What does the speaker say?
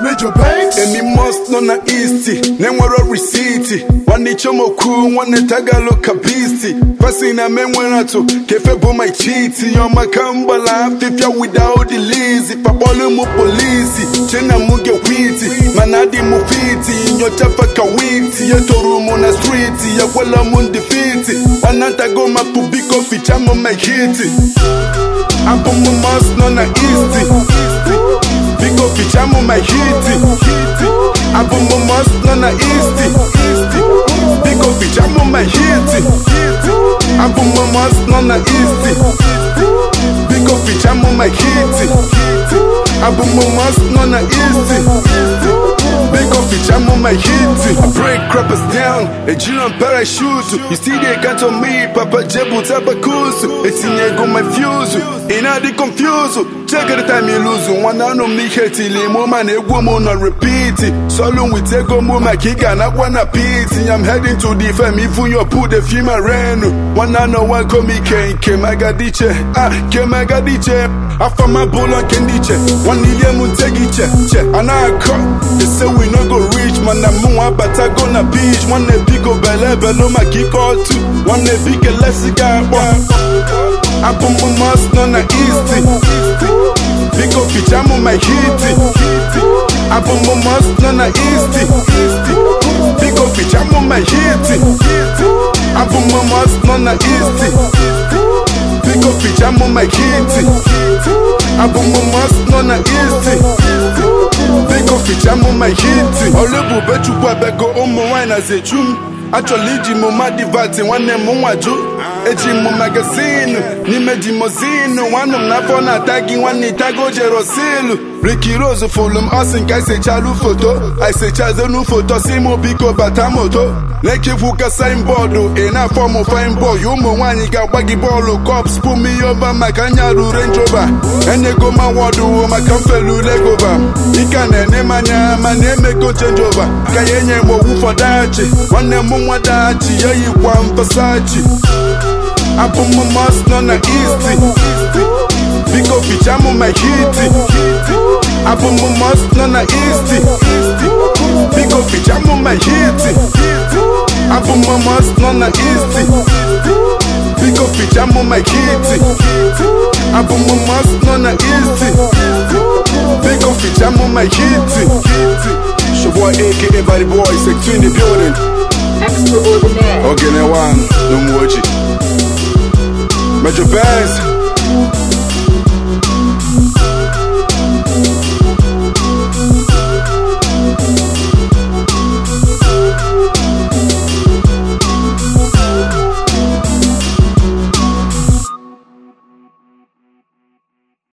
Major Banks Emi must nọ na east na-enwero risiti nwanne chomokwu nwanne tagalo kabisi pasi na menwere atụ kefe bụ my chiti yọmaka mgbala afịfịa without the lizi pakpọlụ mụ polisi chena mụ gekwiti mana adị mụ fiti nyocha faka witi ya toru mụ na striti ya gwala mụ ndị fiti wanatago mapụ biko ficha mụ my hiti abụ mụ must nọ na east Biko fichamu my hiti Abu mumos no na easty Biko fichamu my hiti Abu mumos no na easty Biko fichamu my hiti Abu mumos no na easty Biko fichamu my hiti I break crappers down A G on parachute You see they got on me Papa Jebu tabakusu Etinye go my fuse Ina di confuse Check the time you lose Nwana no mi hetili Mo man egwu mo na repeat Solo with ego mo ma kika na wana piti I'm heading to the fam Even your put the fima renu Nwana no one call me Ken Kemagadiche Ah Kemagadiche Afa my bull on kendiche One year mu tegiche Che Anaka They say we no go reach Man na mu abata go na beach One biko bele belo ma kiko tu One bike lesiga Abu mu must no na easy Biko fichamu my hiti Abu mu must no na easy Biko fichamu my hiti Abu mu must no na easy Biko fichamu my hiti Abu mu must no na easy Biko fichamu my hiti Olebube chukwu abego ụmụ nwanyị na zechum Achọrọ iji mụ madivati nwanne m nwaju eji mụ magazinu n'ime jimozinu nwanne m n'afọ na-ata gị nwanne itago jerosilu Ricky Rose fụlụ m ọsị nke isechalụ foto isechazenu foto si mụ biko bata moto na-ekefu ka signboard ị na-afọ mụ fine boy ụmụ nwaanyị ga-agba gị bọọlụ cops pụ m ihe ọba maka nyarụ Range Rover enyego m awọdụ maka mfelu legova ike na-ene m anya mana emego change over ka ya enye m owu fọdachi nwanne m nwa dachi ya yikwa mfasachi abụ m mos nọ na east biko fichamu my hiti abụ m mos nọ na east biko fichamu my hiti abụ m mos nọ na east biko fichamu my hiti abụ m mos nọ na east biko fichamu my hiti Shaboy aka Body Boy, Sector in the building. Extraordinaire. Ogene one, no more Major Banks.